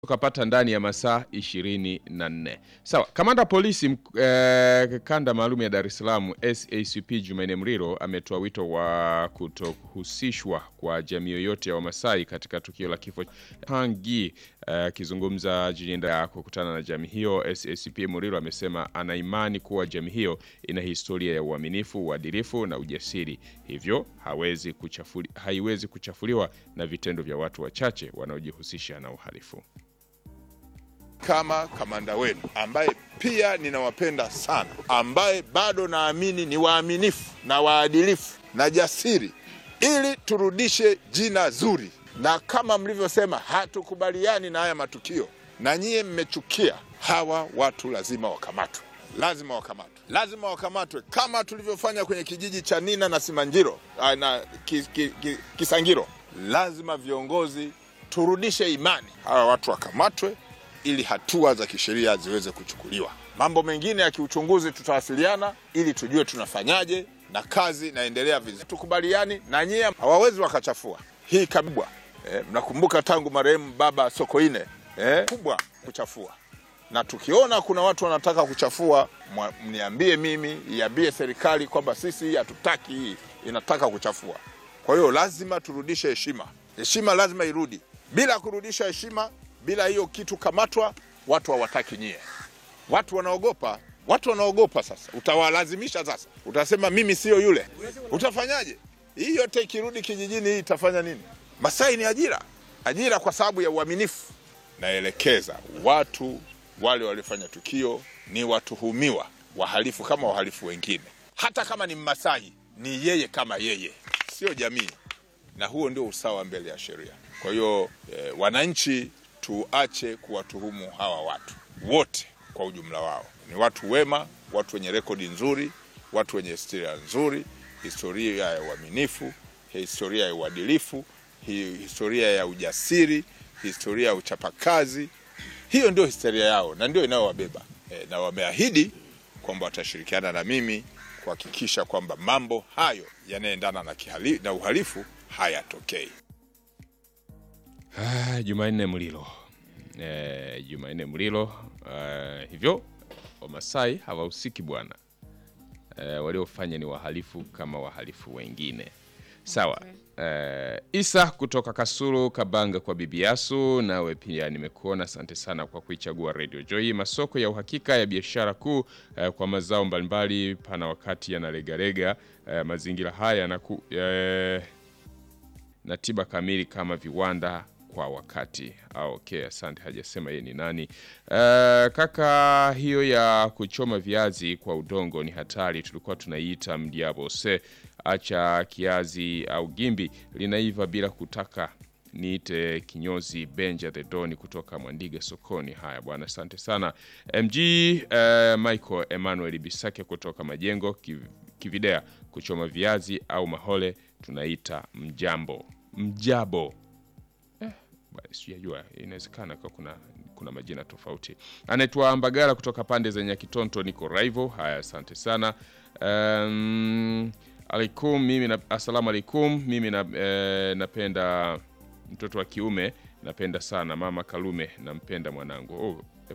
tukapata ndani ya masaa ishirini na nne. Sawa, kamanda polisi mk- eh, kanda maalum ya Dar es Salaam SACP Jumanne Mriro ametoa wito wa kutohusishwa kwa jamii yoyote ya Wamasai katika tukio la kifo cha Hangi. Akizungumza jijini Dar kukutana na jamii hiyo, SACP Mriro amesema ana imani kuwa jamii hiyo ina historia ya uaminifu, uadilifu na ujasiri, hivyo hawezi kuchafuli, haiwezi kuchafuliwa na vitendo vya watu wachache wanaojihusisha na uhalifu. kama kamanda wenu ambaye pia ninawapenda sana, ambaye bado naamini ni waaminifu na waadilifu na jasiri, ili turudishe jina zuri. Na kama mlivyosema, hatukubaliani na haya matukio, na nyie mmechukia. Hawa watu lazima wakamatwe, lazima wakamatwe, lazima wakamatwe kama tulivyofanya kwenye kijiji cha Nina na Simanjiro ah, na ki, ki, ki, Kisangiro. Lazima viongozi turudishe imani, hawa watu wakamatwe ili hatua za kisheria ziweze kuchukuliwa. Mambo mengine ya kiuchunguzi tutawasiliana ili tujue tunafanyaje, na kazi inaendelea vizuri. Tukubaliani na nyie, hawawezi wakachafua hii kabwa. Eh, mnakumbuka tangu marehemu baba Sokoine eh, kubwa kuchafua, na tukiona kuna watu wanataka kuchafua, mwa- mniambie mimi, iambie serikali kwamba sisi hatutaki hii, inataka kuchafua. Kwa hiyo lazima turudishe heshima, heshima lazima irudi. Bila kurudisha heshima, bila hiyo kitu kamatwa, watu hawataki nyie. Watu wanaogopa, watu wanaogopa. Sasa utawalazimisha, sasa utasema mimi sio yule, utafanyaje? Hii yote ikirudi kijijini, hii itafanya nini? Masai ni ajira, ajira kwa sababu ya uaminifu. Naelekeza watu wale waliofanya tukio ni watuhumiwa, wahalifu kama wahalifu wengine. Hata kama ni Mmasai, ni yeye kama yeye, sio jamii na huo ndio usawa mbele ya sheria. Kwa hiyo eh, wananchi tuache kuwatuhumu hawa watu wote kwa ujumla wao. Ni watu wema, watu wenye rekodi nzuri, watu wenye historia nzuri, historia ya uaminifu, historia ya uadilifu, hi- historia ya ujasiri, historia ya uchapakazi. Hiyo ndio historia yao na ndio inayowabeba eh, na wameahidi kwamba watashirikiana na mimi kuhakikisha kwamba mambo hayo yanayoendana na, kihali- na uhalifu hayatokei. Ah, Jumanne Mlilo eh, Jumanne Mlilo eh, hivyo Wamasai hawahusiki bwana eh, waliofanya ni wahalifu kama wahalifu wengine sawa. Eh, Isa kutoka Kasulu Kabanga kwa Bibi Yasu, nawe pia nimekuona, asante sana kwa kuichagua Radio Joy. Masoko ya uhakika ya biashara kuu eh, kwa mazao mbalimbali pana wakati yanalegalega. Eh, mazingira haya yanaku, eh, na tiba kamili kama viwanda kwa wakati. Ah, okay, asante. Hajasema yeye ni nani. Eh, kaka, hiyo ya kuchoma viazi kwa udongo ni hatari, tulikuwa tunaiita mdiabose. Acha kiazi au gimbi linaiva bila kutaka niite kinyozi Benja the Doni kutoka Mwandiga sokoni. Haya bwana, asante sana MG eh, Michael Emmanuel Bisake kutoka Majengo Kiv- Kividea, kuchoma viazi au mahole tunaita mjambo mjabo Ba- sijajua inawezekana kwa kuna kuna majina tofauti. Anaitwa Mbagala kutoka pande za Nyakitonto, niko Raivo. Haya, asante sana. Um, alaikum, mimi na, asalamu alaikum. Mimi na, eh, napenda mtoto wa kiume napenda sana mama Kalume, nampenda mwanangu. Oh,